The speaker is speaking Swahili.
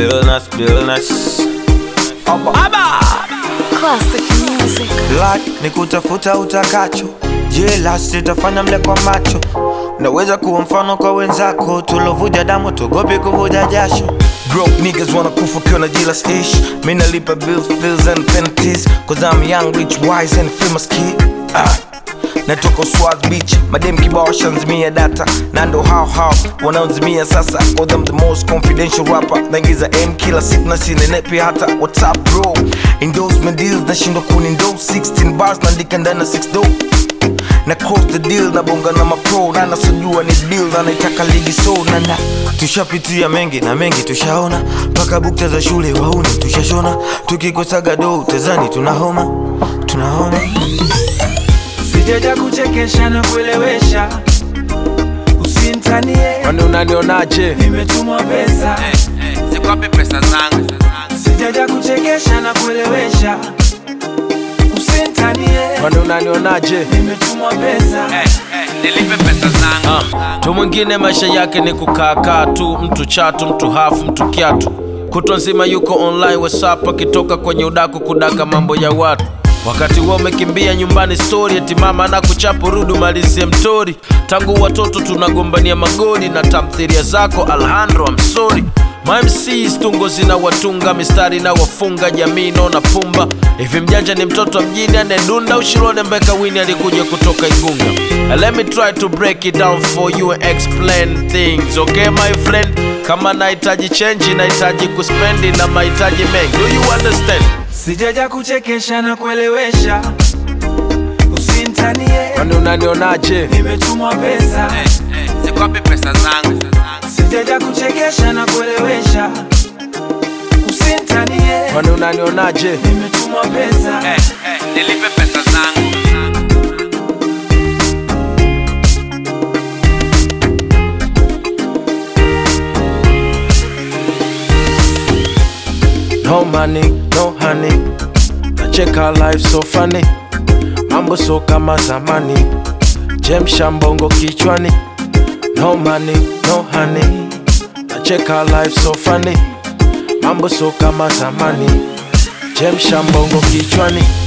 Billness, Billness. Aba! Classic music. Life ni kutafuta utakacho, jela sitafanya mle kwa macho. Naweza kuwa mfano kwa wenzako, tulovuja damu tugopi kuvuja jasho. Broke niggas wanna kufa kiona jealous ish. Mi nalipa bills, bills and penalties, cause I'm young, rich, wise and famous kid. Ah. Natoka Swaz Beach, madem kibao shanzimia data na ndo hao hao wanaozimia sasa Cause I'm the most confidential rapper naingiza M kila siku na sinenepi hata What's up bro Endorsement deals nashindwa kunindose 16 bars naandika ndani na 6 do na cross the deal na bonga na mapro na nasojua ni deal na naitaka ligi so na na tushapitia mengi na mengi tushaona mpaka bukta za shule wauni tushashona tukikosaga do tezani tunahoma tunahoma sijaja kuchekesha na kuelewesha usintanie kwani unanionaje nimetumwa pesa Zikwapi pesa zangu? sijaja kuchekesha na kuelewesha usintanie kwani unanionaje nimetumwa pesa Nilipe pesa zangu. tu mwingine maisha yake ni kukaakaa tu mtu chatu mtu hafu mtu kiatu kutwa nzima yuko online whatsapp akitoka kwenye udaku kudaka mambo ya watu wakati huo umekimbia nyumbani story eti mama na kuchapo rudu malizie mtori tangu watoto tunagombania magoli na tamthiria zako alhandro I'm sorry MCs tungo zina watunga mistari na wafunga jamii naona pumba hivi mjanja ni mtoto wa mjini anedunda ushirone mbeka wini alikuja kutoka igunga And let me try to break it down for you and explain things okay my friend kama nahitaji chenji nahitaji kuspendi na mahitaji mengi do you understand sijaja kuchekesha na kuelewesha usintanie kwani unanionaje nimetumwa pesa Zikwapi pesa zangu? sijaja kuchekesha na kuelewesha usintanie kwani unanionaje nimetumwa pesa Nilipe pesa zangu. No money, no honey. Nacheka life so funny. Mambo so kama zamani. Jemsha mbongo kichwani. No money, no honey. Nacheka life so funny. Mambo so kama zamani. Jemsha mbongo kichwani.